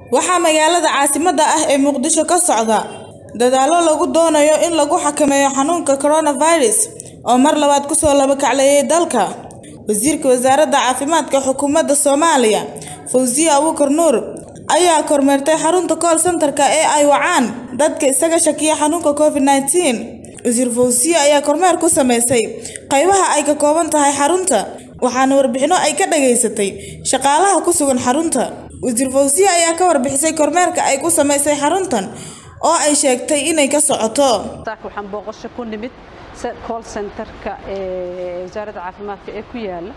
waxaa magaalada caasimadda ah ee muqdisho ka socda dadaallo lagu doonayo in lagu xakameeyo xanuunka coronavirus oo mar labaad kusoo labakacleeyay dalka wasiirka wasaaradda caafimaadka xukuumadda soomaaliya fawziye abuukar nuur ayaa kormeertay xarunta call centerka ee ay wacaan dadka isaga shakiya xanuunka covid nneteen wasiir fawziye ayaa kormeer ku sameysay qaybaha ay ka kooban tahay xarunta waxaana warbixino ay ka dhageysatay shaqaalaha ku sugan xarunta wasiir fawziye ayaa ka warbixisay kormeerka ay ku sameysay xaruntan oo ay sheegtay inay ka socoto waxaan booqasho ku nimid call centerka ee wasaaradda caafimaadka ee ku yaala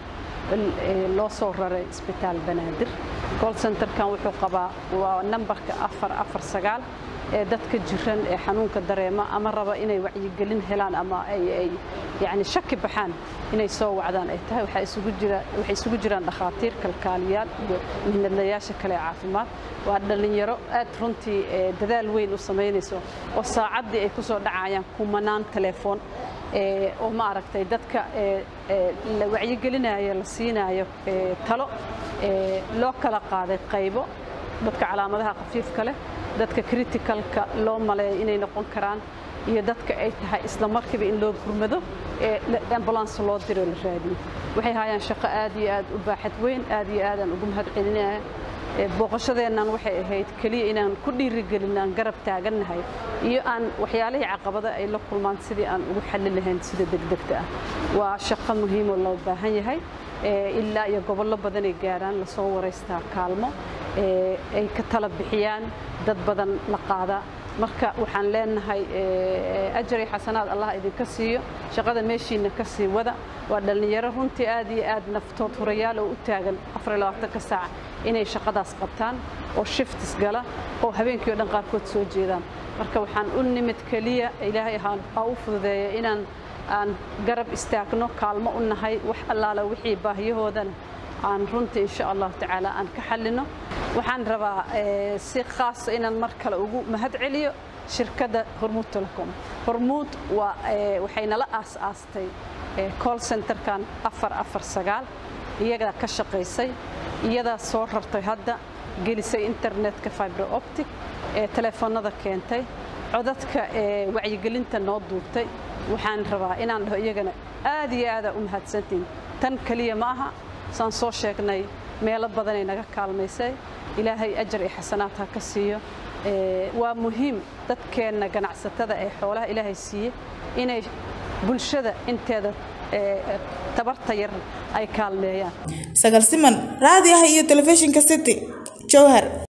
loo soo raray isbitaal banaadir call centerkan wuxuu qabaa waa nambarka afar afar sagaal ee dadka jiran ee xanuunka dareema ama raba inay wacyigelin helaan ama ay yani shaki baxaan inay soo wacdaan ay tahay waxaa isugu jira waxay isugu jiraan dhakhaatiir kalkaaliyaal iyo mihnadlayaasha kale ee caafimaad waa dhallinyaro aad runtii dadaal weyn u samaynayso oo saacaddii ay ku soo dhacayaan kumanaan telefoon oo ma aragtay dadka la wacyigelinayo la siinaayo talo loo kala qaaday qaybo dadka calaamadaha khafiifka leh dadka critical-ka loo maleeyo inay noqon karaan iyo dadka ay tahay isla markiiba in loo gurmado ee ambulance loo diro la raadiyo waxay hayaan shaqo aad iyo aad u baaxad weyn aad iyo aadaan ugu mahad celinaya booqashadeennan waxay ahayd keliya inaan ku dhiirigelin aan garab taagannahay iyo aan waxyaalihii caqabada ay la kulmaan sidii aan ugu xallin lahayn sida degdegta ah waa shaqo muhiimoo loo baahan yahay ilaa iyo gobollo badanay gaaraan lasoo waraystaa kaalmo ay ka tala bixiyaan dad badan la qaadaa marka waxaan leenahay ajari xasanaad allah idinka siiyo shaqada meeshiina ka sii wada waa dhallinyaro runtii aad iyo aad naftood hurayaal oo u taagan ka saac inay shaqadaas qabtaan oo shiftis gala oo habeenkii o dhan qaarkood soo jeedaan marka waxaan u nimid keliya ilaahay ha u fududeeya inaan aan garab istaagno kaalmo u nahay wax allaala wixii baahiyahoodana aan runtii insha allahu tacaala aan ka xallino waxaan rabaa si khaasa inaan mar kale ugu mahad celiyo shirkadda hormuud telecom hormuud waa waxay nala aas-aastay call centerkan afar afar sagaal iyagaa ka shaqaysay iyadaa soo rartay hadda gelisay internetka fiber optic ee telefoonada keentay codadka ee wacyigelinta noo duubtay waxaan rabaa inaan dhaho iyagana aad iyo aadaa u mahadsantiin tan keliya ma aha saan soo sheegnay meelo badanay naga kaalmaysay ilaahay ajar iyo xasanaad ha ka siiyo waa muhiim dadkeenna ganacsatada ee xoolaha ilaahay siiye inay bulshada inteeda tabarta yar ay kaalmeeyaan sagal siman raadiyaha iyo telefishinka city jowhar